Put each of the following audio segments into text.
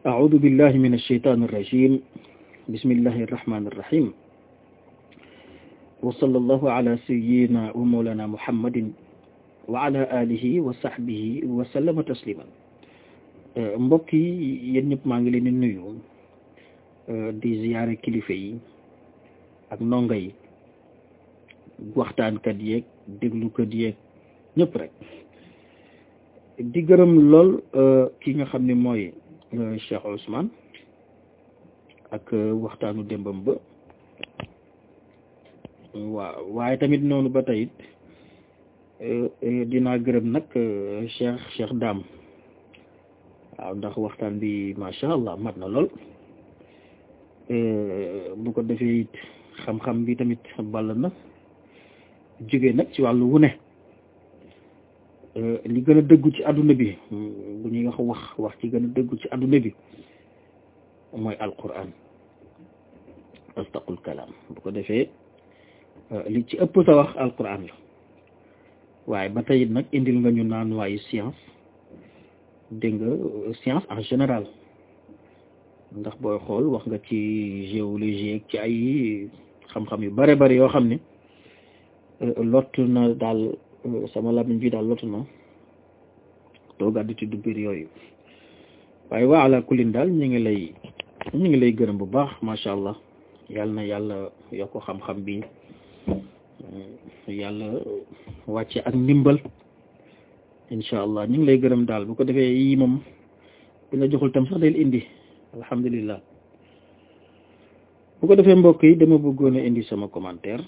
أعوذ بالله من الشيطان الرجيم بسم الله الرحمن الرحيم وصلى الله على سيدنا ومولانا محمد وعلى آله وصحبه وسلم تسليما mbokk yi yéen ñëpp maa ngi leen di nuyu di ziyaare kilifa yi ak ndongo yi waxtaankat yeeg déglukat yeeg ñëpp rek di gërëm lool ki nga xam ne mooy Cheikh Ousmane ak waxtaanu démbam ba waaw waaye tamit noonu ba tey dinaa gërëm nag Cheikh Cheikh Dame waaw ndax waxtaan bi macha allah mat na lool bu ko defee it xam-xam bi tamit ball na jóge nag ci wàllu wu ne li gën a dëggu ci àdduna bi bu ñuy wax wax wax ci gën a dëggu ci àdduna bi mooy alquran astaqul kalaam bu ko defee li ci ëpp sa wax alquran la waaye ba tey nag indil nga ñu naan waayu science dégg nga science en général ndax booy xool wax nga ci géologie ci ay xam-xam yu bare bari yoo xam ne lott na daal sama lamiñ bi daal lott na toogaat di tudd biir yooyu waaye waa ala kulin daal ñu ngi lay ñu ngi lay gërëm bu baax macha allah yàlla na yàlla yokk xam-xam bi yàlla wàcce ak ndimbal incha allah ñu ngi lay gërëm daal bu ko defee yii moom bu la joxul tam sax del indi alhamdulillah bu ko defee mbokk yi dama bëggoon a indi sama commentaire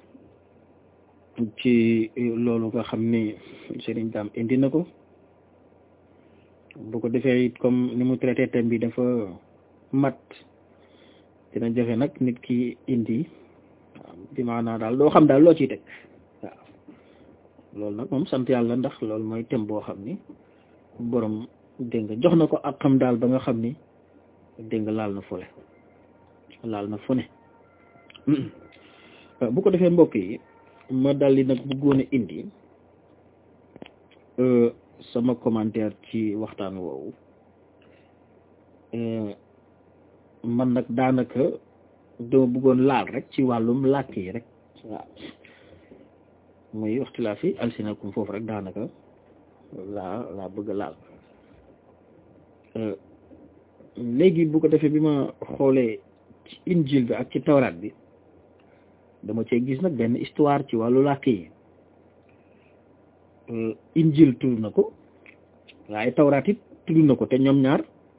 ci loolu nga xam ni Serigne Dame indi na ko bu ko defee it comme ni mu traité thème bi dafa mat dina jafe nag nit ki indi waaw bi maanaa daal doo xam daal loo ciy teg waaw loolu nag moom sant yàlla ndax loolu mooy thème boo xam ni borom dégg nga jox na ko ak xam daal ba nga xam ni dégg nga laal na fole laal na fu ne bu ko defee mbokk yi ma daldi nag bëggoon a indi sama commentaire ci waxtaan woowu man nag daanaka dama bëggoon laal rek ci wàllum làkk yi rek waaw muy waxtilaa fi alsinakum foofu rek daanaka laa laa bëgg a laal léegi bu ko defee bi ma xoolee ci injil bi ak ci tawraat bi dama cee gis nag benn histoire ci wàllu làkk yi injil tudd na ko waaye tawraat it tudd na ko te ñoom ñaar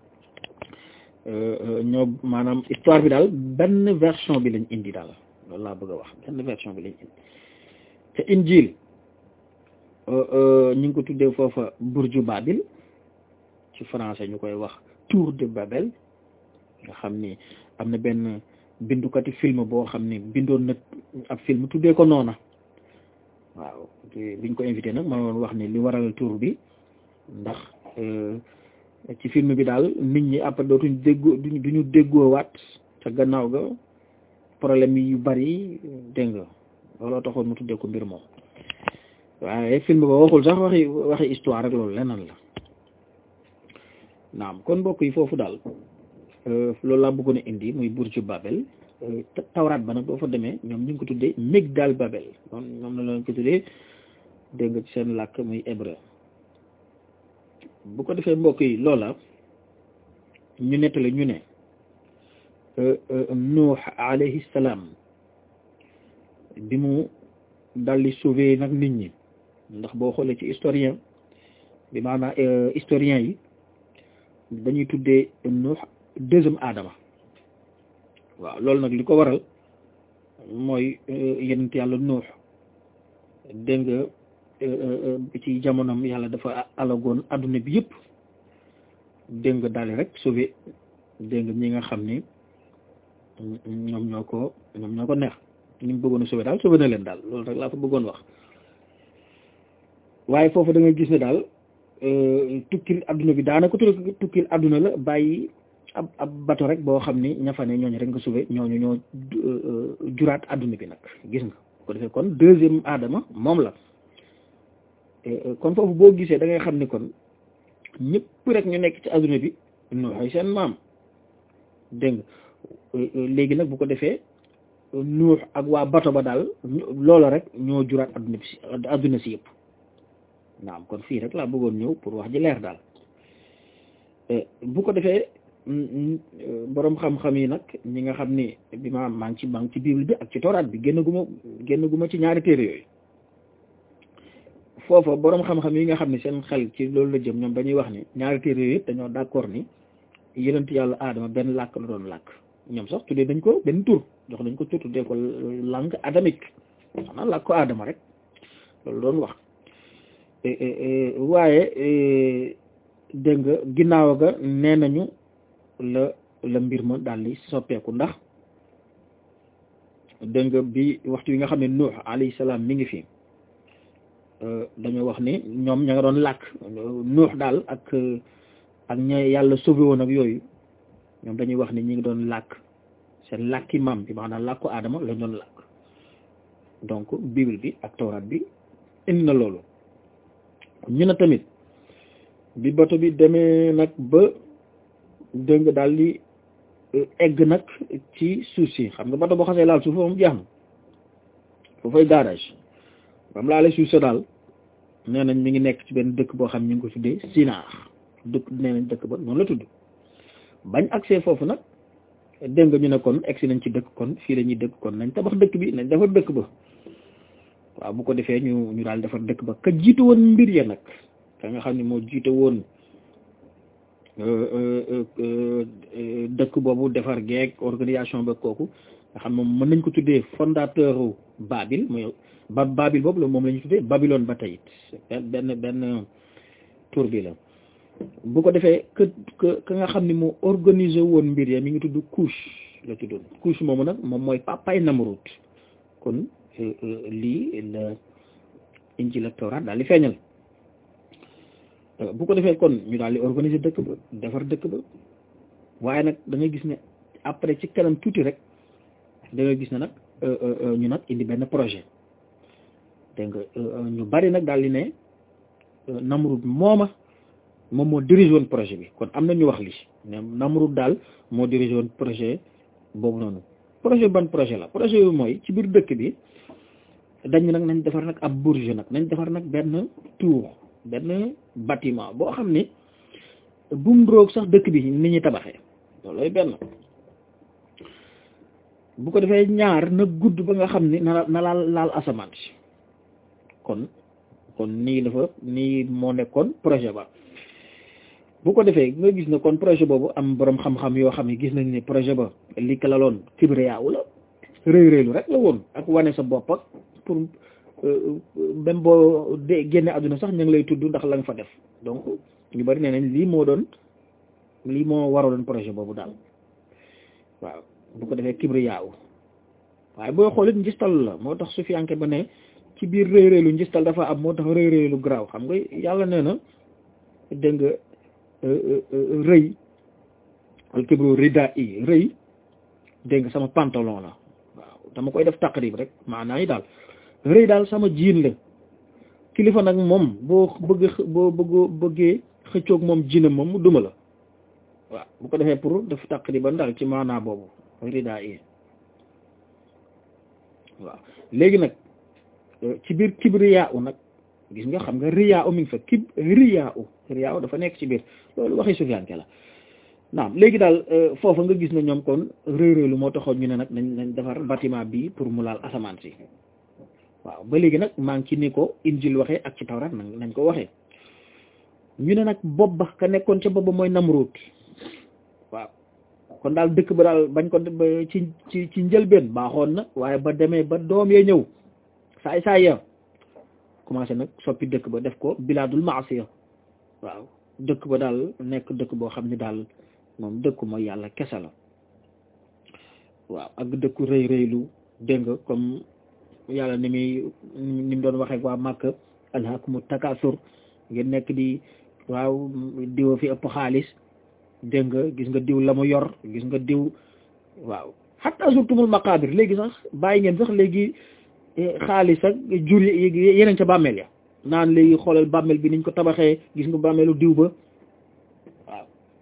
ñoo maanaam histoire bi daal benn version bi lañ indi daal loolu laa bëgg a wax benn version bi lañ indi te injil ñu ngi ko tuddee foofa burju babil ci français ñu koy wax tour de Babel nga xam ni am na benn bindukati film boo xam ni bindoon na ab film tuddee ko noona waaw biñ ko invité nag ma woon wax ni li waral tour bi ndax ci film bi daal nit ñi après dootuñ déggoo duñ duñu déggoo waat ca gannaaw ga problème yu bari dégg nga looloo taxoon mu tuddee ko mbir moom waaye film ba waxul sax waxi waxi histoire rek loolu leneen la naam kon mbokk yi foofu daal loolu laa bëggoon a indi muy burju Babel tawraat ba nag boo fa demee ñoom ñu ngi ko tuddee Migdal Babel noonu ñoom la leen ko tuddee dégg nga ci seen làkk muy hébreu bu ko defee mbokk yi loola ñu nettali ñu ne Nuux alayhi salaam bi mu daldi sauver nag nit ñi ndax boo xoolee ci historien bi maanaam historien yi dañuy tuddee Nuux deuxième Adama waaw loolu nag li ko waral mooy yenent yàlla Nuux dégg nga ci jamonoom yàlla dafa alagoon adduna bi yëpp dégg nga daal rek sauver dégg nga ñi nga xam ni ñoom ñoo ko ñoom ñoo ko neex ñi mu bëggoon a sauver daal sauver na leen daal loolu rek laa fa bëggoon wax waaye foofu da ngay gis ne daal tukkil adduna bi daanaka tukkil adduna la bàyyi ab ab bato rek boo xam ni ña fa ne ñooñu rek nga sauver ñooñu ñoo juraat adduna bi nag gis nga ko defee kon deuxième Adama moom la kon foofu boo gisee da ngay xam ni kon ñëpp rek ñu nekk ci adduna bi nuuxay seen maam dégg nga léegi nag bu ko defee nuux ak waa bato ba daal loola rek ñoo juraat adduna bi si adduna si yëpp naam kon fii rek laa bëggoon ñëw pour wax ji leer daal bu ko defee boroom xam-xam yi nag ñi nga xam ni bi ma maa ngi ci maa ngi ci bible bi ak ci tooraat bi génn guma génn guma ci ñaari téere yooyu foofa boroom xam-xam yi nga xam ne seen xel ci loolu la jëm ñoom dañuy wax ni ñaari téere yooyu yëpp dañoo d'accord ni yonent yàlla aadama benn làkk la doon làkk ñoom sax tuddee dañ ko benn tur jox dañ ko tur tuddee ko langue adamique xanaa làkk ko aadama rek loolu doon wax waaye dégg nga ginnaaw ga nee nañu la la mbir ma daal di soppeeku ndax dégg nga bi waxtu yi nga xam ne Nuux alayhi salaam mi ngi fi dañoo wax ni ñoom ña nga doon làkk Nuux daal ak ak ña yàlla sauvé woon ak yooyu ñoom dañuy wax ni ñi ngi doon làkk seen làkki maam bi maanaam làkku aadama lañ doon làkk donc bible bi ak tawraat bi indi na loolu ñu ne tamit bi bato bi demee nag ba dégg nga daal di egg nag ci suuf si xam nga bato boo xasee laal suuf moom jeex na foofay garage bam laale suuf sa daal nee nañ mi ngi nekk ci benn dëkk boo xam ñu ngi ko tuddee Sinaar dëkk nee nañ dëkk ba noonu la tudd bañ accès foofu nag dégg nga ñu ne kon egsi nañ ci dëkk kon fii la ñuy dëkk kon nañ tabax dëkk bi nañ defar dëkk ba waaw bu ko defee ñu ñu daal defar dëkk ba ka jiite woon mbir ya nag ka nga xam ne moo jiite woon dëkk boobu defar geeg organisation ba kooku nga xam moom mën nañ ko tuddee fondateur Babil mooy ba Babil boobu la moom la ñu tuddee Babylone ba tey it benn benn tur bi la bu ko defee que que ka nga xam ne moo organisé woon mbir ya mi ngi tudd Kush la tuddoon Kush moomu nag moom mooy papay Namrud kon lii la Injil ak Tawraat daal di feeñal bu ko defee kon ñu daal di organiser dëkk ba defar dëkk ba waaye nag da nga gis ne après ci kanam tuuti rek da nga gis ne nag ñu nag indi benn projet dégg nga ñu bari nag daal di ne Namrud mooma moom moo dirigé woon projet bi kon am na ñu wax li ne Namrud daal moo dirigé woon projet boobu noonu projet ban projet la projet bi mooy ci biir dëkk bi dañ nag nañ defar nag ab bourge nag nañ defar nag benn tour benn bâtiment boo xam ne bu mu roog sax dëkk bi ni ñuy tabaxee loolooy benn bu ko defee ñaar na gudd ba nga xam ne na na laal laal asamaan si kon kon nii dafa nii moo nekkoon projet ba bu ko defee nga gis ne kon projet boobu am boroom xam-xam yoo xam ne gis nañ ne projet ba li ka la loon kibriyaawu la rëy rëylu rek la woon ak wane sa bopp ak pour même boo de génne àdduna sax ñu ngi lay tudd ndax la nga fa def donc ñu bari nee nañ lii moo doon lii moo waraloon projet boobu daal waaw bu ko defee kibriyaawu waaye boo xoolit njistal la moo tax sufiyanke ba ne ci biir rëy rëylu njistal dafa am moo tax rëy rëylu garaaw xam nga yàlla nee na dégg nga rëy al kibru rida i rëy dégg nga sama pantalon la waaw dama koy def taqrib rek maanaa yi daal rëy daal sama jiin la kilifa nag moom boo bëgg boo bëggoo bëggee xëccoog moom jiinam moom mu duma la waaw bu ko defee pour def taqriban daal ci maanaa boobu rida i waaw léegi nag ci biir kibriyaa u nag gis nga xam nga riyaa u mi ngi fa kib riyaa u riyaa u dafa nekk ci biir loolu waxi sufiyanke la naam léegi daal foofa nga gis ne ñoom kon réy réylu moo taxoon ñu ne nag nañ nañ defar bâtiment bi pour mu laal asamaan si waaw ba léegi nag maa ngi ci ni ko injil waxee ak ci tawrat nag nañ ko waxee ñu ne nag bopp ba ka nekkoon ca bopp ba mooy Namrud waaw kon daal dëkk ba daal bañ ko ci ci ci njëlbeen baaxoon na waaye ba demee ba doom yee ñëw saay saay ya commencé nag soppi dëkk ba def ko bilaadul maasiya waaw dëkk ba daal nekk dëkk boo xam ne daal moom dëkku mooy yàlla kese la waaw ak dëkku rëy rëylu dégg nga comme yàlla ni muy ni mu doon waxee waa Màkka alhaakumu takaasur ngeen nekk di waaw diw fi ëpp xaalis dégg nga gis nga diw la mu yor gis nga diw waaw hatta zurtumul maqaabir léegi sax bàyyi ngeen sax léegi xaalis ak jur yeneen ca bàmmeel ya naan léegi xoolal bàmmeel bi niñ ko tabaxee gis nga bàmmeelu diw ba waaw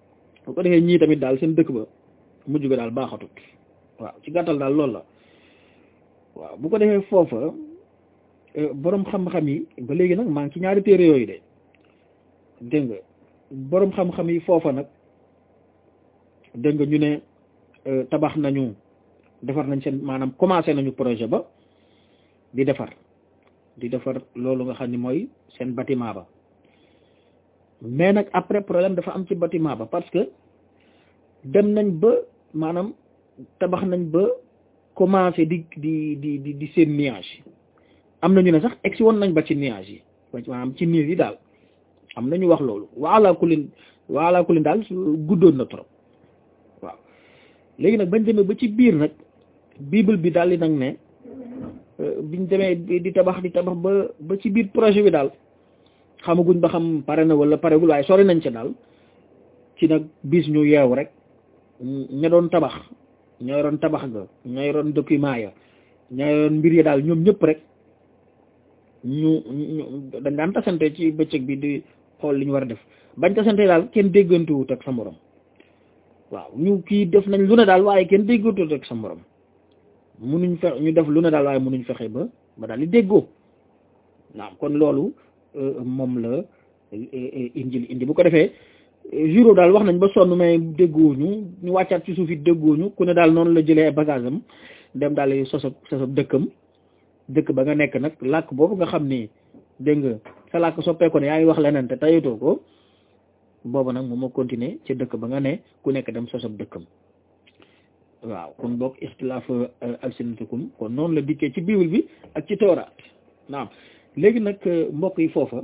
bu ko defee ñii tamit daal seen dëkk ba mujj ga daal baaxatut waaw ci gàttal daal loolu la waaw bu ko defee foofa boroom xam-xam yi ba léegi nag maa ngi ci ñaari téere yooyu de dégg nga boroom xam-xam yi foofa nag dégg nga ñu ne tabax nañu defar nañ seen maanaam commencé nañu projet ba di defar di defar loolu nga xam ni mooy seen bâtiment ba mais nag après problème dafa am ci bâtiment ba parce que dem nañ ba maanaam tabax nañ ba commencé di di di di di seen nuage am na ñu ne sax egsi woon nañ ba ci nuage yi maanaam ci niir yi daal am na ñu wax loolu waala kulin waala kulin daal guddoon na trop waaw léegi nag bañ demee ba ci biir nag bible bi daal di nag ne biñ demee di tabax di tabax ba ba ci biir projet bi daal xamaguñ ba xam pare na wala paregul waaye sori nañ ca daal ci nag bis ñu yeew rek ña doon tabax ña yoroon tabax ga ña yoroon document ya ña yoroon mbir ya daal ñoom ñëpp rek ñu ñu dañ daan tasante ci bëccëg bi di xool li ñu war a def bañ tasante daal kenn déggantuwut ak sa morom waaw ñu kii def nañ lu ne daal waaye kenn déggantuwut ak sa morom munuñ fexe ñu def lu ne daal waaye munuñ fexe ba ba daal di déggoo naam kon loolu moom la injil indi bu ko defee juro daal wax nañ ba sonn mais déggooñu ñu wàccaat ci suuf it déggooñu ku ne daal noonu la jëlee ay bagage am dem daal di sosab sosab dëkkam dëkk ba nga nekk nag làkk boobu nga xam ni dégg nga sa làkk soppeeku ne yaa ngi wax leneen te tayatoo ko boobu nag moom moo continuer ci dëkk ba nga ne ku nekk dem sosab dëkkam waaw kon boog ixtilaaf alsinatikum kon noonu la dikkee ci bible bi ak ci tooraat naam léegi nag mbokk yi foofa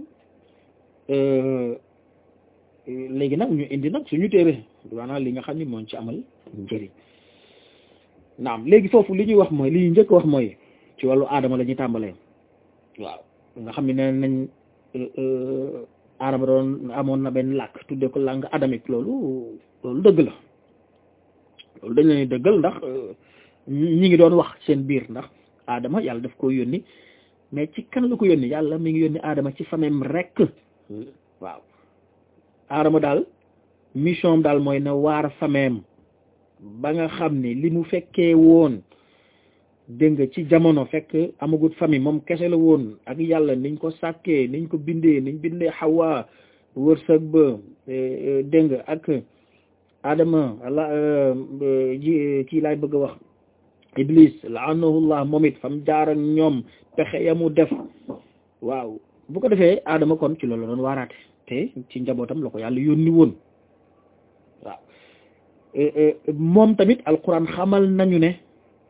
léegi nag ñu indi nag suñu téere maanaam li nga xam ni moo ci amal njëriñ naam léegi foofu li ñuy wax mooy li ñuy njëkk wax mooy ci wàllu aadama la ñuy tàmbalee waaw nga xam ne nee nañ aadama doon amoon na benn làkk tudde ko langue adamique loolu loolu dëgg la loolu dañ leen dëggal ndax ñi ngi doon wax seen biir ndax aadama yàlla daf ko yónni mais ci kan la ko yónni yàlla mi ngi yónni aadama ci famem rek waaw aadama daal mission daal mooy na waar famem ba nga xam ne li mu fekkee woon dégg nga ci jamono fekk amagut famille moom kese la woon ak yàlla niñ ko sàkkee niñ ko bindee niñ bindee xawaa wërsëg ba dégg nga ak adama la ji kii laay bëgg a wax iblis laanahullah moom it fam jaar ak ñoom pexe ya mu def waaw bu ko defee adama kon ci loolu doon waaraate te ci njabootam la ko yàlla yónni woon waaw moom tamit alquran xamal nañu ne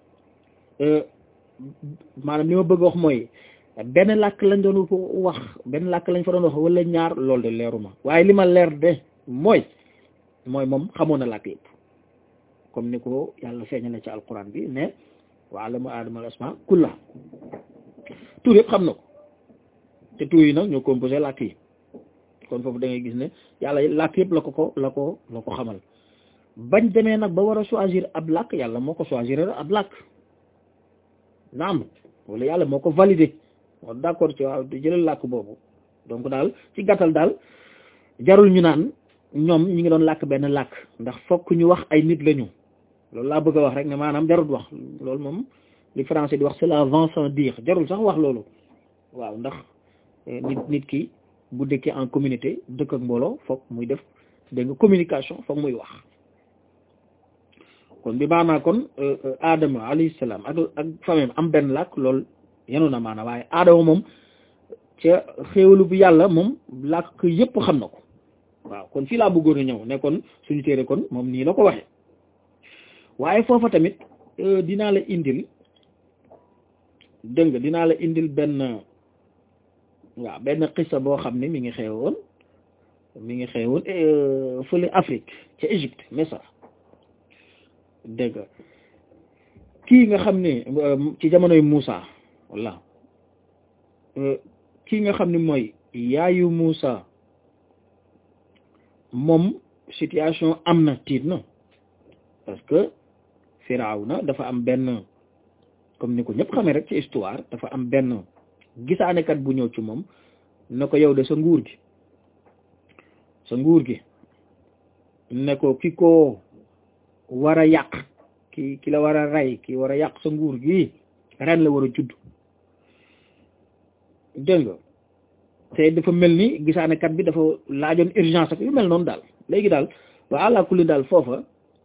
maanaam li ma bëgg wax mooy benn làkk lañ doon wax benn làkk lañ fa doon wax wala ñaar loolu de leeruma waaye li ma leer de mooy mooy moom xamoon na làkk yëpp comme ni ko yàlla feeñale ci alquran bi ne wa allama aadama al asma kulla tur yëpp xam na ko te tur yi nag ñoo composé làkk yi kon foofu da ngay gis ne yàlla làkk yëpp la ko ko la ko la ko xamal bañ demee nag ba war a choisir ab làkk yàlla moo ko choisir ab làkk naam wala yàlla moo ko validé moo d'accord ci waaw di jëlal làkk boobu donc daal ci gàttal daal jarul ñu naan ñoom ñi ngi doon làkk benn làkk ndax fokk ñu wax ay nit lañu loolu laa bëgg a wax rek ne maanaam jarul wax loolu moom li français di wax cela va sans dire jarul sax wax loolu waaw ndax nit nit ki bu dëkkee en communauté dëkk ak mbooloo fokk muy def dégg nga communication fokk muy wax kon bi maanaa kon Adama alayhi salaam ak ak famille am benn làkk loolu yenu na maanaam waaye Adama moom ca xéewalu bu yàlla moom làkk yëpp xam na ko waaw kon fii laa bëggoon a ñëw ne kon suñu téere kon moom nii la ko waxee waaye foofa tamit dinaa la indil dégg nga dinaa la indil benn waaw benn xissa boo xam ne mi ngi xewoon mi ngi xewoon fële Afrique ca Égypte Misra dégg nga kii nga xam ne ci jamonoy Moussa walla kii nga xam ne mooy yaayu Moussa moom situation am na tiit na parce que Firawna dafa am benn comme ni ko ñëpp xamee rek ci histoire dafa am benn gisaanekat bu ñëw ci moom na ko yow de sa nguur gi sa nguur gi ne ko ki ko war a yàq ki ki la war a rey ki war a yàq sa nguur gi ren la war a judd dégg nga te dafa mel ni gisaanekat bi dafa laajoon urgence ak yu mel noonu daal léegi daal waa àlla kulli daal foofa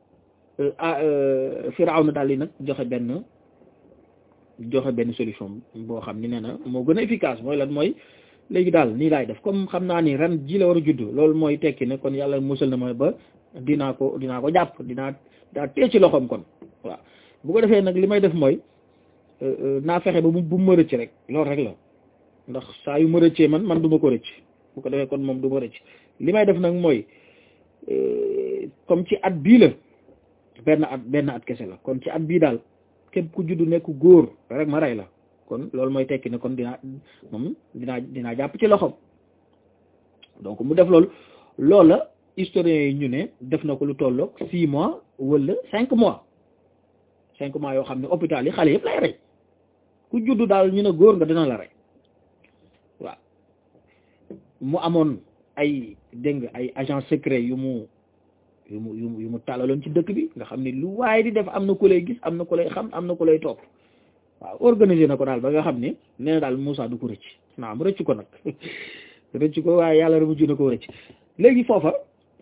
Firawna daal yi nag joxe benn joxe benn solution boo xam ni nee na moo gën a efficace mooy lan mooy léegi daal nii laay def comme xam naa ni ren ji la war a judd loolu mooy tekki ne kon yàlla musal na mooy ba dinaa ko dinaa ko jàpp dinaa daa tee ci loxoom kon waaw bu ko defee nag li may def mooy naa fexe ba bu ma rëcc rek loolu rek la ndax saa yu ma rëccee man man du ma ko rëcc bu ko defee kon moom du ma rëcc li may def nag mooy comme ci at bii la benn at benn at kese la kon ci at bii daal képp ku juddu nekk góor rek ma rey la kon loolu mooy tekki ne kon dinaa moom dinaa dinaa jàpp ci loxoom donc mu def loolu loola historiens yi ñu ne def na ko lu tolloog six mois wala cinq mois cinq mois yoo xam ne hôpital yi xale yëpp lay rey ku juddu daal ñu ne góor nga dina la rey waaw mu amoon ay dégg nga ay agent secret yu mu yu mu yu mu yu mu tàllaloon ci dëkk bi nga xam ne lu waaye di def am na ku lay gis am na ku lay xam am na ku lay topp waaw organiser na ko daal ba nga xam ne nee na daal Moussa du ko rëcc naam rëcc ko nag rëcc ko waaye yàlla rek mujj na ko rëcc léegi foofa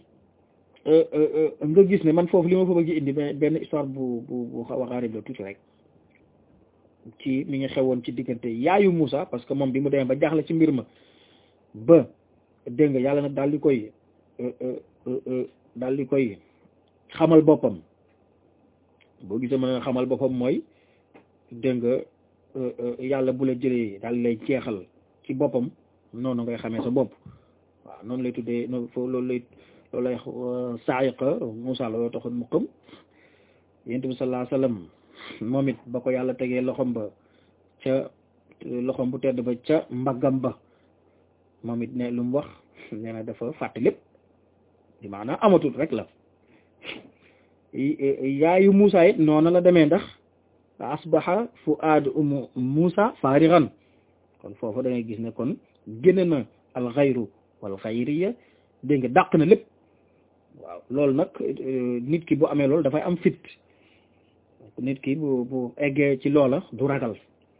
nga gis ne man foofu li ma fa bëgg indi benn histoire bu bu bu xaw a xaarib la tuuti rek ci mi ngi xewoon ci diggante yaayu Moussa parce que moom bi mu demee ba jaaxle ci mbir ma ba dégg nga yàlla nag daal di koy daal di koy xamal boppam boo gisee mën nga xamal boppam mooy dégg nga yàlla bu la jëlee daal lay jeexal ci boppam noonu ngay xamee sa bopp waaw noonu lay tuddee noonu foofu loolu lay loolu lay saayiqa Moussa la yoo taxoon mu xam yonent bi sallallahu alayhi wasallam moom it ba ko yàlla tegee loxom ba ca loxom bu tedd ba ca mbaggam ba moom it ne lu mu wax nee na dafa fàtte lépp di maanaam amatul rek la yaayu Moussa it noonu la demee ndax asbaha fuaad umu Moussa faarigan kon foofu da ngay gis ne kon génne na al xayru wal xayriya dégg nga dàq na lépp waaw loolu nag nit ki bu amee loolu dafay am fit nit ki bu bu eggee ci loola du ragal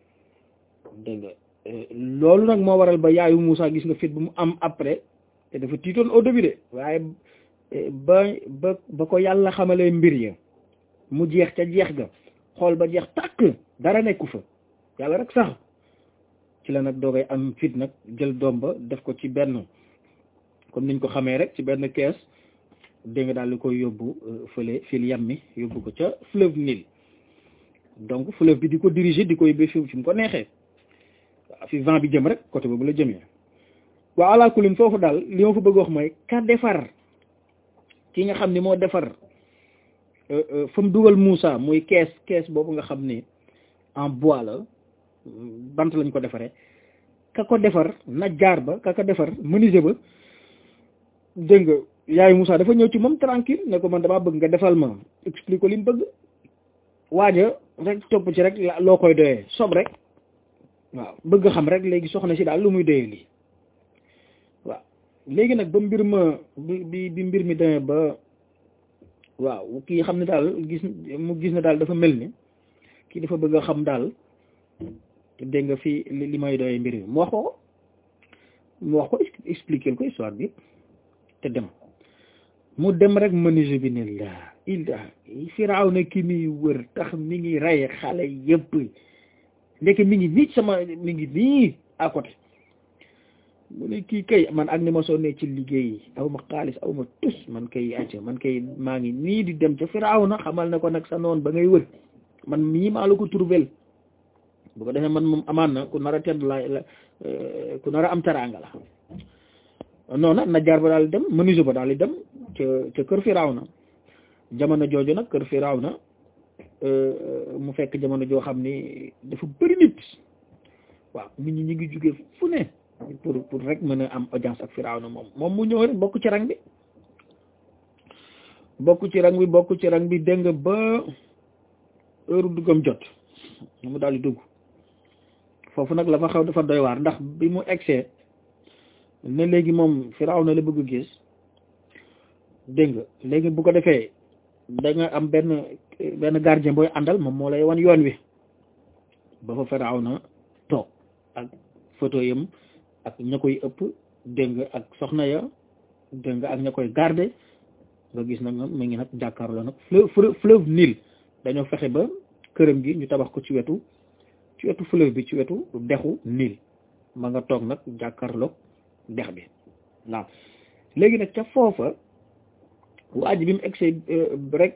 dégg nga loolu nag moo waral ba yaayu Moussa gis nga fit bu mu am après te dafa tiitoon au début de waaye ba ba ba ko yàlla xamalee mbir ya mu jeex ca jeex ga xool ba jeex tàkk dara nekku fa yàlla rek sax ci la nag doogay am fit nag jël doom ba def ko ci benn comme niñ ko xamee rek ci benn kees dégg nga daal di koy yóbbu fële fil yammi yóbbu ko ca fleuve Nil donc fleuve bi di ko diriger di ko yóbbee fi fi mu ko neexee waaw fi vent bi jëm rek côté boobu la jëmee waaw ala kulin foofu daal li ma fa bëgg wax mooy ka defar ki nga xam ni moo defar fa mu dugal Moussa muy kees kees boobu nga xam ni en bois la bant lañ ko defaree ka ko defar najjaar ba ka ko defar menuisier ba dégg nga yaayu Moussa dafa ñëw ci moom tranquille ne ko man damaa bëgg nga defal ma explique ko li mu bëgg waaja rek topp ci rek loo koy doyee sob rek waaw bëgg xam rek léegi soxna si daal lu muy doyee lii waaw léegi nag ba mbir ma bi bi mbir mi demee ba waaw kii xam ne daal gis mu gis ne daal dafa mel ni kii dafa bëgg a xam daal dégg nga fii li may doyee mbir mi mu wax ko mu wax ko expliquer ko histoire bi te dem mu dem rek menuisier bi ne laa illa Firawna ki muy wër tax mi ngi rey xale yëpp ndek mi ngi nii sama mi ngi nii à côté mu ne kii kay man ak ni ma sonnee ci liggéey aw ma xaalis aw ma tus man kay acca man kay maa ngi nii di dem ca Firawna xamal ne ko nag sa noon ba ngay wër man mii maa la ko trouvel bu ko defee man moom amaan na ku nar a tedd la ku nar a am teraanga la noonu najjaar ba daal di dem menuisier ba daal di dem ca ca kër Firawna jamono jooju nag kër Firawna mu fekk jamono joo xam ni dafa bëri nit waaw nit ñi ñu ngi jóge fu ne pour pour rek mën a am audience ak Firawna moom moom mu ñëw rek bokk ci rang bi bokk ci rang bi bokk ci rang bi dégg nga ba heure duggam jot mu daal di dugg foofu nag la fa xaw dafa doy waar ndax bi mu egsee ne léegi moom Firawna la bëgg gis dégg nga léegi bu ko defee da nga am benn benn gardien booy àndal moom moo lay wan yoon wi ba fa Firawna toog ak photo yam ak ña koy ëpp dégg nga ak soxna ya dégg nga ak ña koy garder nga gis nag mu ngi nag jàkkaarloo nag fleuve fleuve Nil dañoo fexe ba këram gi ñu tabax ko ci wetu ci wetu fleuve bi ci wetu dexu Nil ma nga toog nag jàkkaarloog dex bi waaw léegi nag ca foofa waa ji bi mu egsee rek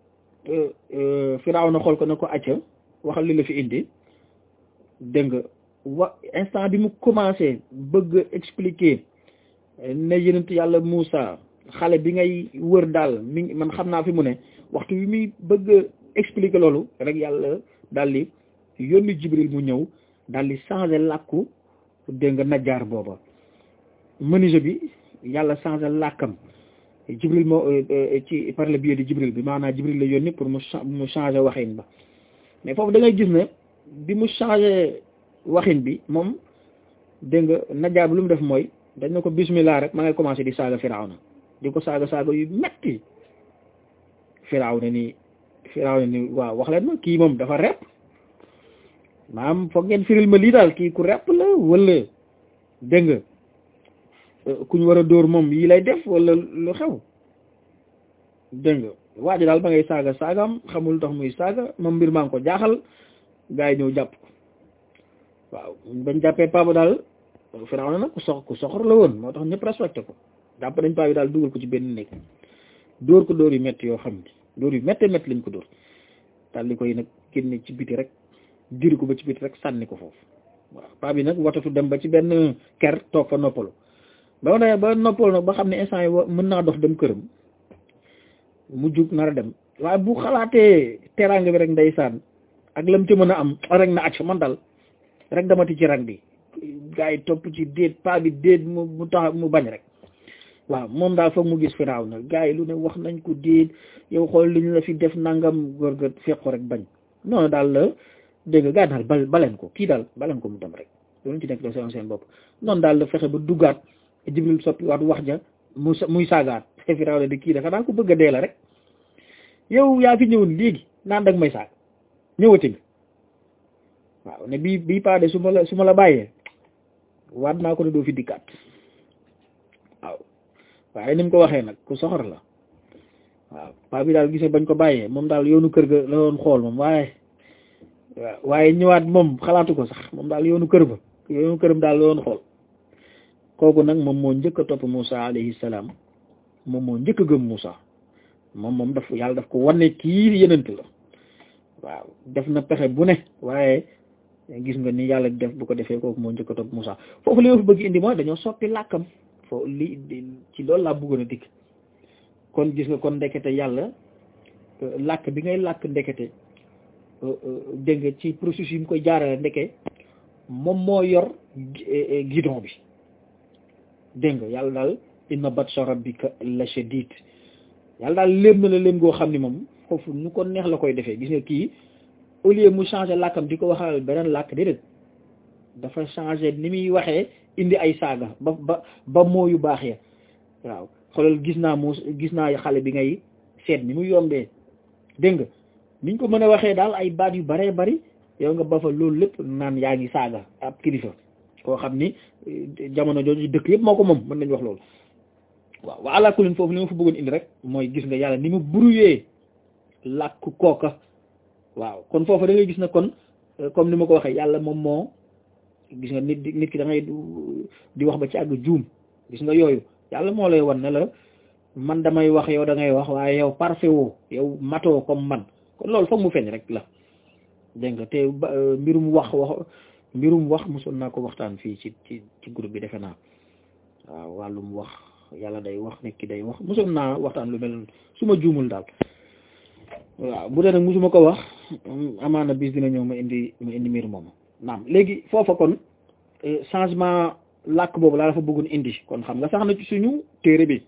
Firawna xool ko ne ko acca waxal li la fi indi dégg nga wa instant bi mu commencé bëgg expliquer ne yenent yàlla Moussa xale bi ngay wër daal mi man xam naa fi mu ne waxtu bi muy bëgg expliquer loolu rek yàlla daal di yónni Jibril mu ñëw daal di changer làkku dégg nga najjaar booba menuisier bi yàlla changer làkkam Jibril moo ci par le biais de Jibril bi maanaam Jibril la yónni pour mu mu changer waxin ba mais foofu da ngay gis ne bi mu changer waxin bi moom dégg nga najjaar bi lu mu def mooy dañ na ko bismillah rek ma ngay commencé di saaga Firawna di ko saaga saaga yu metti Firawna ni Firawna ni waaw wax leen ma kii moom dafa rep maam foog ngeen firil ma lii daal kii ku rep la wala dégg nga kuñ war a dóor moom yi lay def wala lu xew dégg nga waa ji daal ba ngay saaga saagam xamul tax muy saaga moom mbir maa ngi ko jaaxal gaa yi ñëw jàpp ko waaw bañ jàppee papa daal Firawna nag ku sox ku soxor la woon moo tax ñëpp respecté ko jàpp nañ paa bi daal dugal ko ci benn néeg dóor ko dóor yu métti yoo xam ne dóor yu méttee métti lañ ko dóor daal di koy nag génne ci biti rek diri ko ba ci biti rek sànni ko foofu waaw paa bi nag watatu dem ba ci benn ker toog fa noppalu ba ma ba noppalu nag ba xam ne instant yi mën naa dox dem këram mu jug nar a dem waaye bu xalaatee teraanga bi rek ndeysaan ak lam ci mën a am rek na acc man dal rek damati ci rang bi gaa yi topp ci déet paa bi déet mu mu tax mu bañ rek waaw moom daal foog mu gis firaaw na gaa yi lu ne wax nañ ko déet yow xool li ñu la fi def nangam góor ga fekk ko rek bañ noonu daal la dégg nga gaa daal bal baleen ko kii daal baleen ko mu dem rek loolu ci nekk doo seen seen bopp noonu daal la fexe ba duggaat jibril soppi waat wax ja mu muy saagaat firaaw na di kii dafa daal ko bëgg a dee la rek yow yaa fi ñëwoon léegi naan dag may saag ñëwati nga waaw ne bii bii paade su ma la su ma la bàyyee waat naa ko ne doo fi dikkaat waaw waaye ni mu ko waxee nag ku soxor la waaw paa bi daal gisee bañ ko bàyyee moom daal yoonu kër ga la doon xool moom waaye waaw waaye ñëwaat moom xalaatu ko sax moom daal yoonu kër ba yoonu këram daal la doon xool kooku nag moom moo njëkk a topp Moussa alayhi salaam moom moo njëkk a gëm Moussa moom moom daf yàlla daf ko wane kii yenent la waaw def na pexe bu ne waaye gis nga ni yàlla def bu ko defee kooku moo njëkk a topp Moussa foofu li ma fi bëgg indi mooy dañoo soppi làkkam foofu li ci loolu laa bëggoon a dikk kon gis nga kon ndekete yàlla làkk bi ngay làkk ndekete dégg nga ci processus yi mu koy jaarale ndeke moom moo yor guidon bi dégg nga yàlla daal inna batsha rabbika la shadid yàlla daal léem na la léem goo xam ni moom foofu nu ko neex la koy defee gis nga kii au lieu mu changer làkkam di ko waxal beneen làkk déedéet dafa changer ni muy waxee indi ay saaga ba ba ba moo yu baax ya waaw xoolal gis naa mu gis naa xale bi ngay seet ni mu yombee dégg nga niñ ko mën a waxee daal ay baat yu baree bari yow nga ba fa loolu lépp naan yaa ngi saaga ab kilifa koo xam ni jamono jooju dëkk yëpp moo ko moom mën nañu wax loolu waaw wa ala kulin foofu li ma fa bëggoon indi rek mooy gis nga yàlla ni mu brouillé làkk kooka waaw kon foofu da ngay gis na kon comme ni ma ko waxee yàlla moom moo gis nga nit nit ki da ngay di wax ba ci àgg juum gis nga yooyu yàlla moo lay wan ne la man damay wax yow da ngay wax waaye yow parfait woo yow matoo comme man kon loolu foog mu feeñ rek la dégg nga te mbirum wax wax mbirum wax mosoon naa ko waxtaan fii ci ci ci groupe bi defe naa waaw wàllum wax yàlla day wax nekk ki day wax mosoon naa waxtaan lu mel su ma juumul daal waaw bu dee nag mosuma ko wax amaana bis dina ñëw ma indi ma indi mbir moomu naam léegi foofa kon changement làkk boobu laa dafa bëggoon indi kon xam nga sax na ci suñu téere bi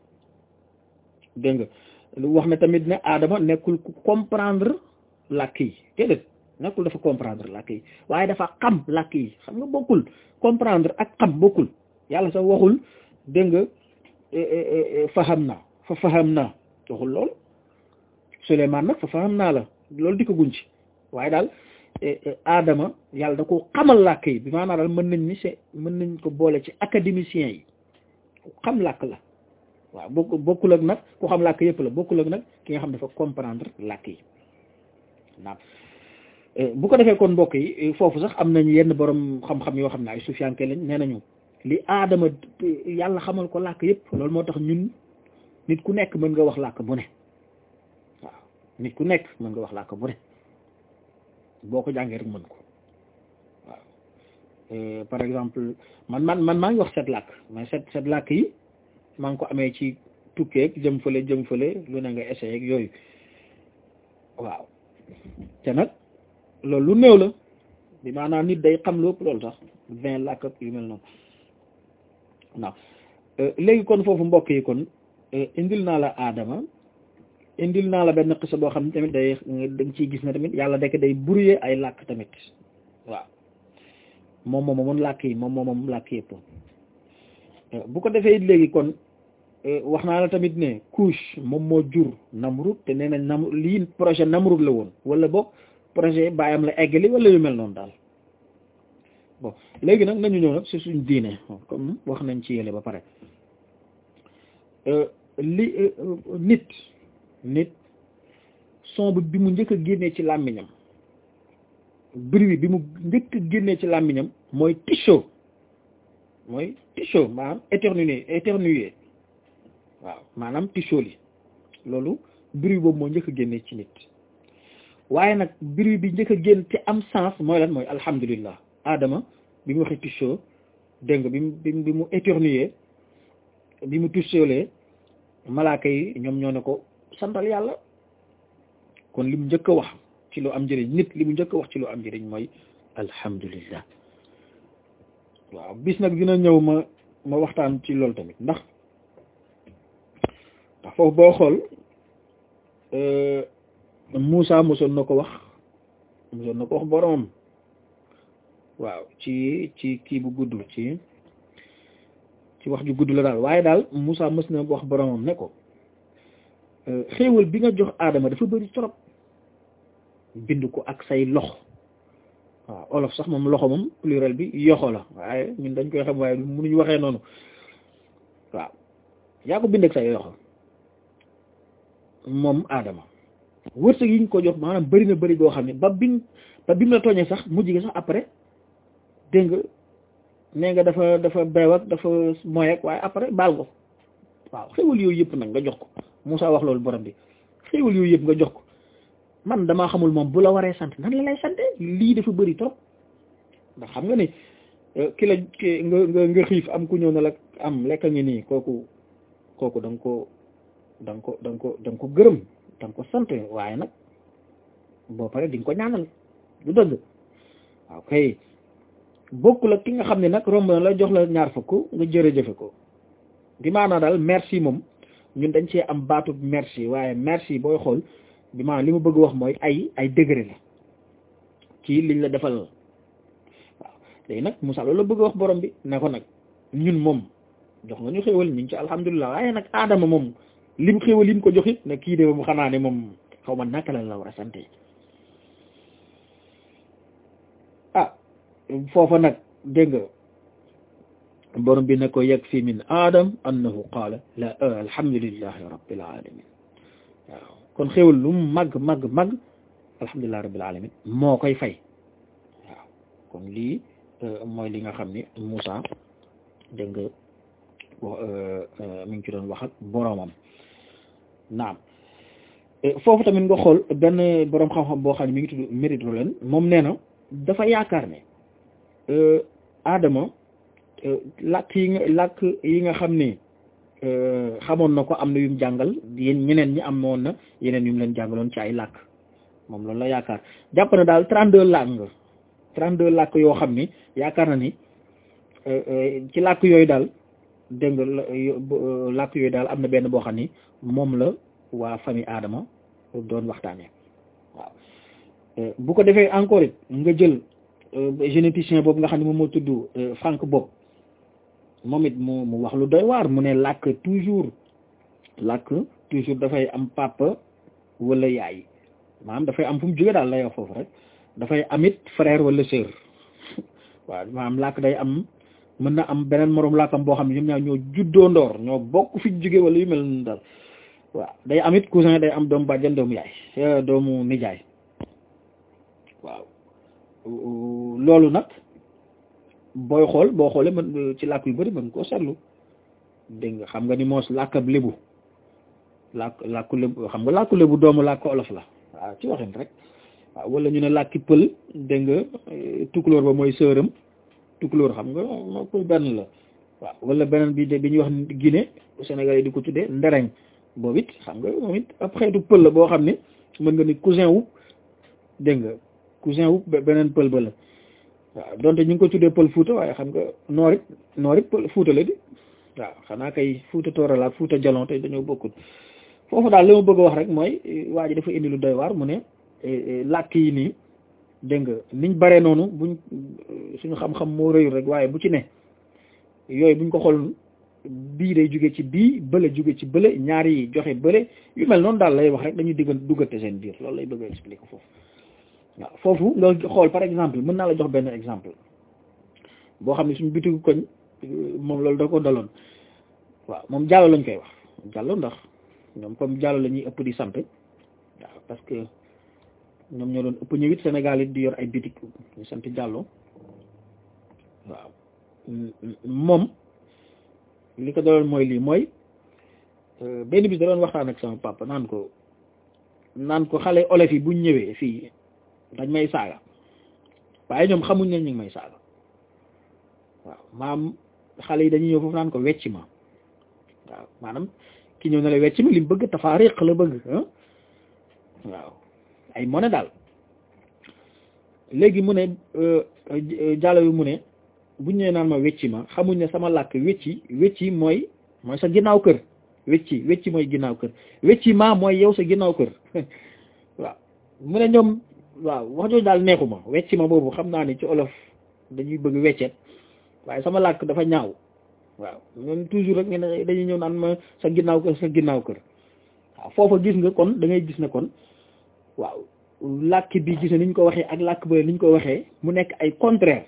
dégg nga lu wax ne tamit ne Adama nekkul ku comprendre làkk yi déedéet nekkul dafa comprendre làkk yi waaye dafa xam làkk yi xam nga bokkul comprendre ak xam bokkul yàlla sax waxul dégg nga faham naa fa faham naa waxul loolu Suleymaan nag fa faham naa la loolu di ko guñ ci waaye daal Adama yàlla da ko xamal làkk yi bi maanaam daal mën nañ ni c'est mën nañ ko boole ci académiciens yi ku xam làkk la waaw bokk bokkul ak nag ku xam làkk yëpp la bokkul ak nag ki nga xam dafa comprendre làkk yi naam bu ko defee kon mbokk yi foofu sax am nañ yenn borom xam-xam yoo xam ne ay sufiyanke lañ nee nañu li aadama yàlla xamal ko làkk yëpp loolu moo tax ñun nit ku nekk mën nga wax làkk bu ne waaw nit ku nekk mën nga wax làkk bu ne boo ko jàngee rek mën ko waaw par exemple man man man maa ngi wax set làkk mais set set làkk yi maa ngi ko amee ci tukkeeg jëm fële jëm fële lu ne nga essayé ak yooyu waaw te nag loolu lu néew la bi maanaam nit day xam lu ëpp loolu sax vingt làkk ak yu mel noonu waaw léegi kon foofu mbokk yi kon indil naa la aadama indil naa la benn xisa boo xam ne tamit day da nga ciy gis ne tamit yàlla dekk day brouiller ay làkk tamit waaw moom moom moom làkk yi moom moom moom làkk yëpp bu ko defee it léegi kon wax naa la tamit ne couche moom moo jur Namrud te nee nañ nam lii projet Namrud la woon wala boog projet bàyyam la eggali wala yu mel noonu daal bon léegi nag nañu ñëw nag ci suñ diine comme wax nañ ci yële ba pare li nit nit son bi mu njëkk a génnee ci làmmiñam bruit bi mu njëkk a génnee ci làmmiñam mooy ticho mooy ticho maanaam éternuer éternuer waaw maanaam ticho li loolu bruit boobu moo njëkk a génnee ci nit waaye nag bruit bi njëkk a génn te am sens mooy lan mooy alhamdulillah Adama bi mu waxee ticho dégg nga bi mu bi mu éternuer bi mu ticholee malaaka yi ñoom ñoo ne ko santal yàlla kon li mu njëkk a wax ci lu am njëriñ nit li mu njëkk a wax ci lu am njëriñ mooy alhamdulillah waaw bis nag dina ñëw ma ma waxtaan ci loolu tamit ndax ndax foofu boo xool Muusa mosoon na ko wax mosoon na ko wax boromam waaw ci ci kii bu gudd ci ci wax ju gudd la daal waaye daal Muusa mës na wax boromam ne ko xéewal bi nga jox aadama dafa bëri trop bind ko ak say loxo waaw olof sax moom loxo moom pluriel bi yoxo la waaye ñun dañ koy xam waaye mënuñu waxee noonu waaw yaa ko bind ak say yoxo moom aadama wërsëg yi ñu ko jox maanaam bëri na bëri goo xam ne ba biñ ba bi mu la tooñee sax mujj gi sax après dégg nga nee nga dafa dafa beew ak dafa moy ak waaye après baal ko waaw xéewal yooyu yëpp nag nga jox ko Moussa wax loolu borom bi xéewal yooyu yëpp nga jox ko man damaa xamul moom bu la waree sant nan la lay sante lii dafa bëri trop ndax xam nga ni ki la ki nga nga nga xiif am ku ñëw na la am lekka ngi nii kooku kooku da nga ko da nga ko da nga ko da nga ko gërëm da nga ko sant waaye nag boo pare di nga ko ñaanal du dëgg waaw kay bokkul ak ki nga xam ne nag romb na la jox la ñaar fukk nga jërëjëfe ko bi maanaa daal merci moom ñun dañ cee am baatu merci waaye merci booy xool bi maanaam li ma bëgg wax mooy ay ay degré la ci liñ la defal waaw léegi nag Moussa loolu la bëgg wax borom bi ne ko nag ñun moom jox nga ñu xéwal ñu ngi ci alhamdulilah waaye nag aadama moom lim xéwal lim ko joxit ne kii de moom xanaa ne moom xaw ma naka la la war a sante ah foofa nag dégg nga borom bi ne ko yakfi min aadam annahu qaala la alhamdulillahi rabbil alamin waaw kon xéwal lu mu màgg màgg màgg alhamdulillahi rabbil alamin moo koy fay waaw kon lii mooy li nga xam ni Moussa dégg nga mi ngi ci doon wax ak boromam naam foofu tamit nga xool benn borom xam-xam boo xam ne mi ngi tudd mérite leen moom nee na dafa yaakaar ne Adama làkk yi nga làkk yi nga xam ne xamoon na ko am na yum jàngal yéen ñeneen ñi amoon na yeneen yum leen jàngaloon ci ay làkk moom loolu la yaakaar jàpp na daal 32 làkk 32 làkk yoo xam ni yaakaar na ni ci làkk yooyu daal dégg nga làkk yooyu daal am na benn boo xam ni moom la waa famille Adama doon waxtaanee waaw bu ko defee encore it nga jël généticien boobu nga xam ne moom moo tudd Frank Bopp moom it mu mu wax lu doy waar mu ne làkk toujours làkk toujours dafay am papa wala yaay maanaam dafay am fu mu jóge daal lay wax foofu rek dafay amit frère wala sœur waaw maanaam làkk day am mën na am beneen moroom làkkam boo xam ne ñoom ñaar ñoo juddoo ndoor ñoo bokk fi jóge wala yu mel noonu daal waaw day amit cousin day am doomu bàjjan doomu yaay doomu nijaay waaw loolu nag booy xool boo xoolee mën ci làkk yu bari mën koo seetlu dégg nga xam nga ni moos làkkab lébu làkk làkku lébu xam nga làkku lébu doomu làkk olof la waaw ci waxin rek waaw wala ñu ne làkki pël dégg nga tukulóor ba mooy sëram tukulóor xam nga moo koy benn la waaw wala beneen bi de bi ñuy wax Guinée Sénégal yi di ko tuddee ndereñ boobu it xam nga moom it ab xeetu pël la boo xam ne mën nga ni cousin wu dégg nga cousin wu beneen pël ba la waaw donte ñu ngi ko tuddee pël Fuuta waaye xam nga noor it noor it pël Fuuta la di waaw xanaa kay Fuuta Toorala ak Fuuta Jalon te dañoo bokkut foofu daal li ma bëgg a wax rek mooy waa ji dafa indi lu doy waar mu ne làkk yi nii dégg nga niñ bare noonu buñ suñu xam-xam moo rëyul rek waaye bu ci ne yooyu buñ ko xool bii day jóge ci bii bële jóge ci bële ñaar yi joxe bële yu mel noonu daal lay wax rek dañuy diggan duggante seen biir loolu lay bëgg a expliquer foofu waaw foofu nga xool par exemple mën naa la jox benn exemple boo xam ne suñu bitigu koñ moom loolu da ko daloon waaw moom jàllo lañ koy wax jàllo ndax ñoom comme jàllo la ñuy ëpp di sant waaw parce que ñoom ñoo doon ëpp ñëwit Sénégal it di yor ay bitik ñu sant jàllo waaw moom li ko daloon mooy lii mooy benn bis da doon waxtaan ak sama papa naan ko naan ko xale olof yi buñ ñëwee fii dañ may saaga waaye ñoom xamuñ ne ñu ngi may saaga waaw maam xale yi dañuy ñëw foofu naan ko wecc ma waaw maanaam ki ñëw na la wecc ma li mu bëgg tafaariq la bëgg waaw ay monnaie daal léegi mu ne jàllo bi mu ne buñ ñëwee naan ma wecci ma xamuñ ne sama làkk wecci wecci mooy mooy sa ginnaaw kër wecci wecci mooy ginnaaw kër wecci ma mooy yow sa ginnaaw kër waaw mu ne ñoom waaw wax jooju daal neexu ma wecci ma boobu xam naa ni ci olof dañuy bëgg weccet waaye sama làkk dafa ñaaw waaw ñoom toujours rek ne dañuy ñëw naan ma sa ginnaaw kër sa ginnaaw kër waaw foofa gis nga kon da ngay gis ne kon waaw làkk bi gis ne ni ñu ko waxee ak làkk ba ni ñu ko waxee mu nekk ay contraire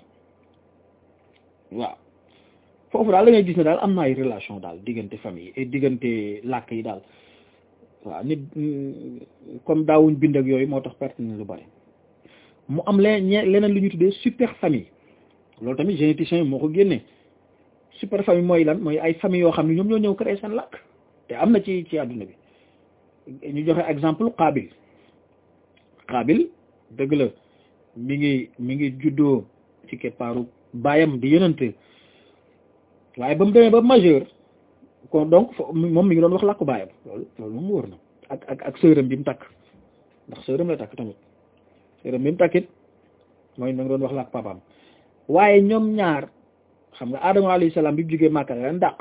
waaw foofu daal da ngay gis ne daal am na ay relation daal diggante famille et diggante làkk yi daal waaw nit comme daawuñ bind ak yooyu moo tax perte na lu bari mu am leen leneen lu ñu tuddee super famille loolu tamit généticien yi moo ko génnee super famille mooy lan mooy ay famille yoo xam ne ñoom ñoo ñëw créer seen làkk te am na ci ci àdduna bi ñu joxe exemple Qaabil Qaabil dëgg la mi ngi mi ngi juddoo ci keppaaru baayam di yonante waaye ba mu demee ba majeur kon donc moom mi ngi doon wax làkku baayam loolu loolu moom wóor na ak ak ak sërëm bi mu takk ndax sërëm la takk tamit sërëm bi mu takkit mooy mi ngi doon wax làkku papaam waaye ñoom ñaar xam nga Adama alayhi salaam bi mu jógee Màkka leen dàq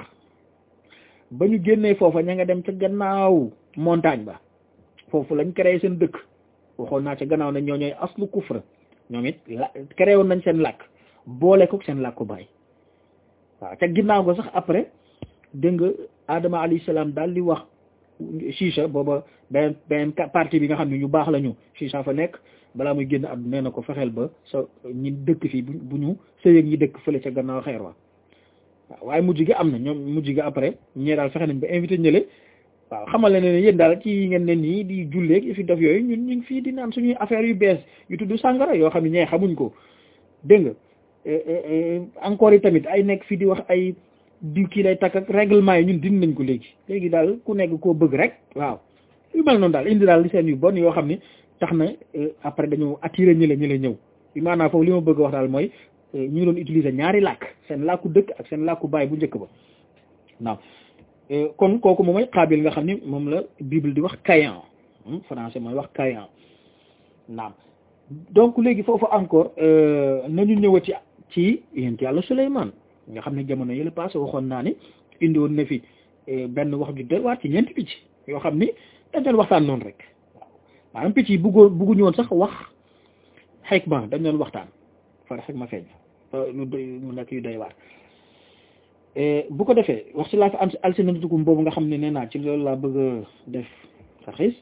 ba ñu génnee foofa ña nga dem ca gannaaw montagne ba foofu lañ créé seen dëkk waxoon naa ca gannaaw ne ñoo ñooy aslu kufra ñoom it la créé woon nañ seen làkk boole ko seen làkku baay waaw ca ginnaaw ko sax après dégg nga Adama alayhi salaam daal di wax Chicha booba beneen beneen partie bi nga xam ne ñu baax la ñu Chicha fa nekk balaa muy génn àdduna nee na ko fexeel ba sa ñi dëkk fii bu ñu sëyeeg ñi dëkk fële ca gannaaw xeer wa waaw waaye mujj gi am na ñoom mujj gi après ñee daal fexe nañ ba invité ñële waaw xamal la ne yéen daal ci ngeen ne nii di julleeg fi def yooyu ñun ñu ngi fii di naan suñuy affaire yu bees yu tudd sàngara yoo xam ne ñee xamuñ ko dégg nga encore yi tamit ay nekk fii di wax ay diw kii lay takk ak règlement yi ñun dindi nañ ko léegi léegi daal ku nekk koo bëgg rek waaw yu mel noonu daal indi daal li seen yu bon yoo xam ne tax na après dañoo attiré ñi la ñi la ñëw maanaam foofu li ma bëgg wax daal mooy ñu ngi doon utiliser ñaari làkk seen làkku dëkk ak seen làkku baay bu njëkk ba waaw kon kooku moom mooy Qaabil nga xam ni moom la Bible di wax Caïn français mooy wax Caïn naam donc léegi foofu encore nañu ñëwati ci yéen yàlla Suleymaan nga xam ne jamono yële passé waxoon naa ni indi woon na fi benn wax ju doy waar ci ñeenti picc yoo xam ni dañ doon waxtaan noonu rek waaw maanaam picc yi bëggoo bëgguñu woon sax wax xikma dañ doon waxtaan far xikma feeñ mu nekk yu doy waar bu ko defee wax ci laa fi am alsinatukum boobu nga xam ne nee naa ci loolu laa bëgg a def saxis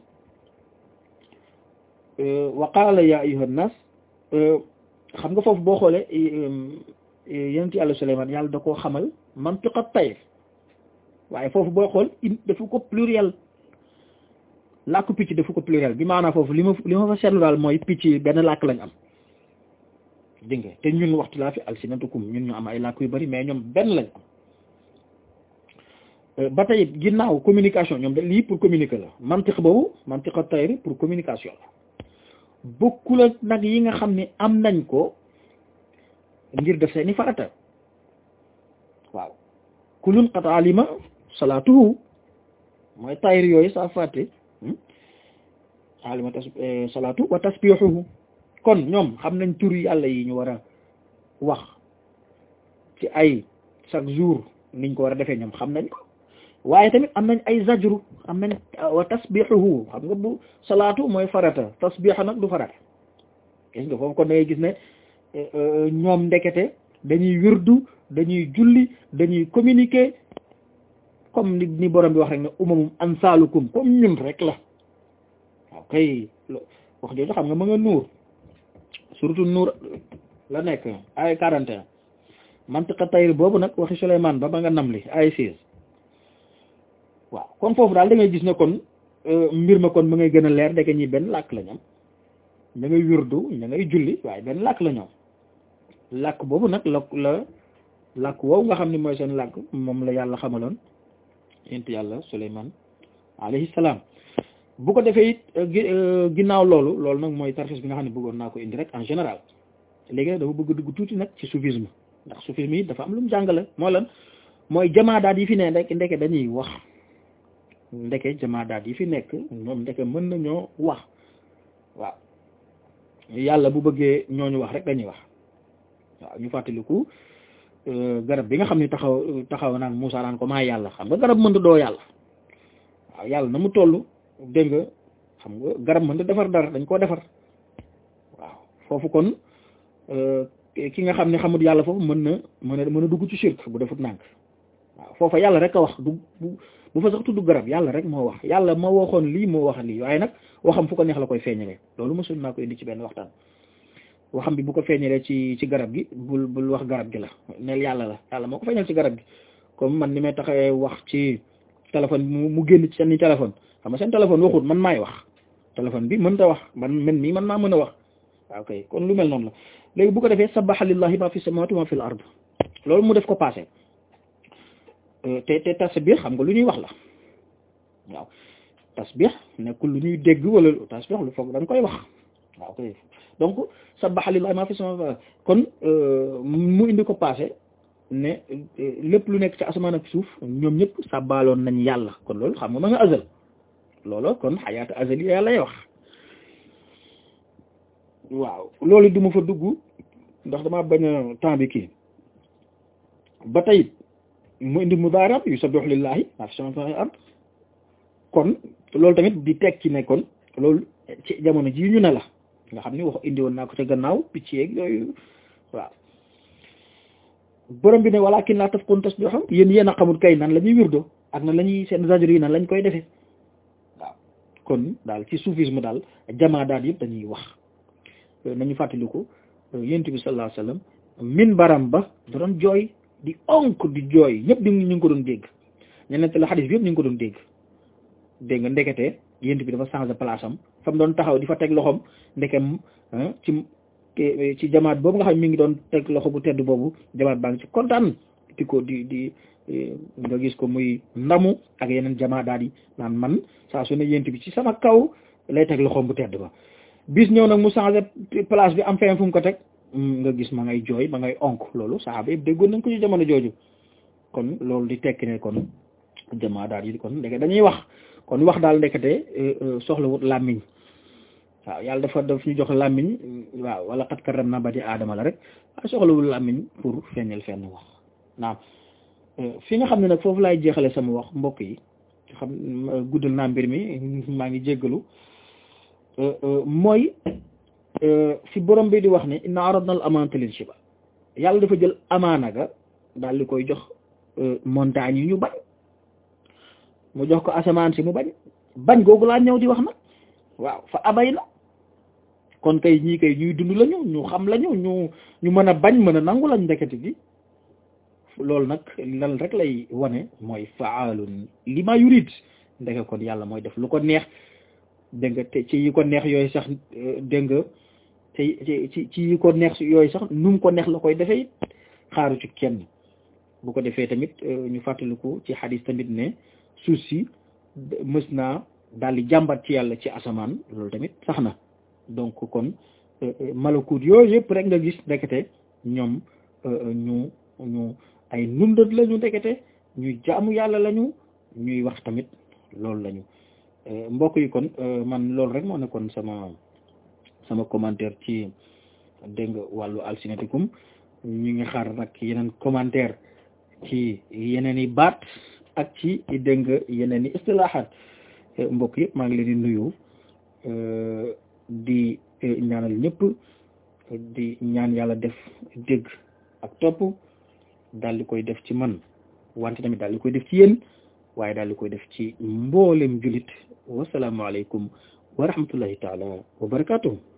wa qaala ya ayyuha nnas xam nga foofu boo xoolee yonent yàlla Suleymaan yàlla da koo xamal mantiqa tayr waaye foofu boo xool in dafa ko pluriel làkku picc dafa ko pluriel bi maanaam foofu li ma li ma fa seetlu daal mooy picc yi benn làkk lañ am dégg nga te ñun waxtu laa fi alsinatukum ñun ñu am ay làkk yu bari mais ñoom benn lañ am ba tey ginnaaw communication ñoom de lii pour communiquer la mantiq boobu mantiqa tayr pour communication la bokkul ak nag yi nga xam ne am nañ ko ngir def seeni farata waaw kulun qad alima salaatuhu mooy tayr yooyu saa fàtte alima tas salaatu wa tasbihuhu kon ñoom xam nañ tur yàlla yi ñu war a wax ci ay chaque jour niñ ko war a defee ñoom xam nañ ko waaye tamit am nañ ay zajru am nañ wa tasbihuhu xam nga bu salaatu mooy farata tasbiha nag du farata gis nga foofu kon da ngay gis ne ñoom ndekete dañuy wirdu dañuy julli dañuy communiquer comme ni ni borom bi wax rek ne umamum ansaalukum comme ñun rek la waaw kay wax jooju xam nga ma nga nuur surtout nuur la nekk ay quarante et un mantiqa tayr boobu nag waxi Souleymane ba ba nga nam li ay seize waaw kon foofu daal da ngay gis ne kon mbir ma kon ma ngay gën a leer ndeke ñi benn làkk la ñoom ña ngay wirdu ña ngay julli waaye benn làkk la ñoom làkk boobu nag la la làkk woowu nga xam ne mooy seen làkk moom la yàlla xamaloon yent yàlla Souleymane alayhi salaam bu ko defee it ginnaaw loolu loolu nag mooy tarxis bi nga xam ne bëggoon naa ko indi rek en général léegi nag dafa bëgg dugg tuuti nag ci soufisme ndax soufisme yi dafa am lu mu jàngale moo lan mooy jamaadaat yi fi ne rek ndeke dañuy wax ndeke jamaadaat yi fi nekk ñoom ndeke mën nañoo wax waaw yàlla bu bëggee ñooñu wax rek dañuy wax waaw ñu fàttaliku garab bi nga xam ne taxaw taxaw naan Moussa naan ko maa yàlla xam nga garab mënta doo yàlla waaw yàlla na mu toll dégg nga xam nga garab mënta defar dara dañ koo defar waaw foofu kon ki nga xam ne xamut yàlla foofu mën na mën a mën a dugg ci shirk bu defut nànk waaw foofa yàlla rek a wax du bu fa sax tudd garab yàlla rek moo wax yàlla ma waxoon lii moo wax lii waaye nag waxam fu ko neex la koy feeñalee loolu mosul naa ko indi ci benn waxtaan waxam bi bu ko feeñalee ci ci garab gi bul bul wax garab gi la neel yàlla la yàlla moo ko feeñal ci garab gi comme man ni may taxawee wax ci téléphone mu mu génn ci seen téléphone xam nga seen téléphone waxut man maay wax téléphone bi mën ta wax man man mii man maa mën a wax waaw kay kon lu mel noonu la léegi bu ko defee sabbaha lillahi ma fi samawati ma fi l ard loolu mu def ko passé te te tasbih xam nga lu ñuy wax la waaw tasbih nekkul lu ñuy dégg wala tasbih lu foog da nga koy wax waaw kay donc sabbaha lillahi ma fi samawati kon mu indi ko passé ne lépp lu nekk ci asamaan ak suuf ñoom ñëpp sàbbaaloon nañ yàlla kon loolu xam nga ma nga azal loolu kon xayaata azali yàlla lay wax waaw loolu du ma fa dugg ndax damaa bañ a temps bi kii ba tey mu indi mudaarab yu sabbihu lillahi ma fi samawati ard kon loolu tamit di tekki ne kon loolu ci jamono ji ñu ne la nga xam ni wax indi woon naa ko ca gannaaw picc yeeg yooyu waaw borom bi ne walakin la tafqun tasbihum yéen yéen a xamul kay nan la ñuy wirdo ak nan la ñuy seen zajr yi nan lañ koy defee waaw kon daal ci soufisme daal jamaa daal yëpp dañuy wax nañu fàttaliku yonent bi sallallahu alayhi wasallam min baram ba da doon jooy di onk di jooy ñëpp di ñu ngi ko doon dégg ñeneen la xadis bi yëpp ñu ngi ko doon dégg dégg nga ndekete yonent bi dafa changé place am fa mu doon taxaw di fa teg loxoom ndekem ci ci jamaat boobu nga xam mi ngi doon teg loxo bu tedd boobu jamaat baa ngi ci kontaan di ko di di nga gis ko muy ndamu ak yeneen jamaat daal di naan man saa su ne yonent bi ci sama kaw lay teg loxoom bu tedd ba bis ñëw nag mu changé place bi am fenn fu mu ko teg nga gis ma ngay jooy ma ngay onk loolu saxaaba yëpp déggoon nañ ko ci jamono jooju kon loolu di tekki ne kon jamaa daal yi kon ndeke dañuy wax kon wax daal ndekete soxlawut làmmiñ waaw yàlla dafa daf ñu jox làmmiñ waaw wala xat karam na ba di aadama la rek waaye soxlawul làmmiñ pour feeñal fenn wax naam fi nga xam ne nag foofu laay jeexale sama wax mbokk yi xam guddal naa mbir mi maa ngi jéggalu mooy fi borom bi di wax ne inna aradna al amaanata lil shiba yàlla dafa jël amaana ga daal di koy jox montagne yi ñu bañ mu jox ko asamaan si mu bañ bañ googu laa ñëw di wax nag waaw fa abay na kon kay ñii kay ñuy dund lañu ñu xam lañu ñu ñu mën a bañ mën a nangu lañ ndekete gi loolu nag lan rek lay wane mooy faalun li ma yurid ndeke kon yàlla mooy def lu ko neex dégg nga te ci yi ko neex yooyu sax dégg nga te ci ci yi ko neex yooyu sax nu mu ko neex la koy defee xaaru ci kenn bu ko defee tamit ñu fàttaliku ci xadis tamit ne suuf si mës naa daal di jàmbat ci yàlla ci asamaan loolu tamit sax na donc kon malakut yooyu yëpp rek nga gis ndekete ñoom ñu ñu ay nundat lañu ndekete ñuy jaamu yàlla lañu ñuy wax tamit loolu lañu mbokk yi kon man loolu rek moo nekkoon sama sama commentaire ci dégg nga wàllu alsinatikum ñu ngi xaar nag yeneen commentaire ci yeneen i baat ak ci dégg nga yeneen i istilahaat mbokk yëpp maa ngi leen di nuyu di ñaanal ñëpp di ñaan yàlla def dégg ak topp daal di koy def ci man wante tamit daal di koy def ci yéen waaye daal di koy def ci mboolem julit wasalaamualeykum wa rahmatullahi taala wa barakatuh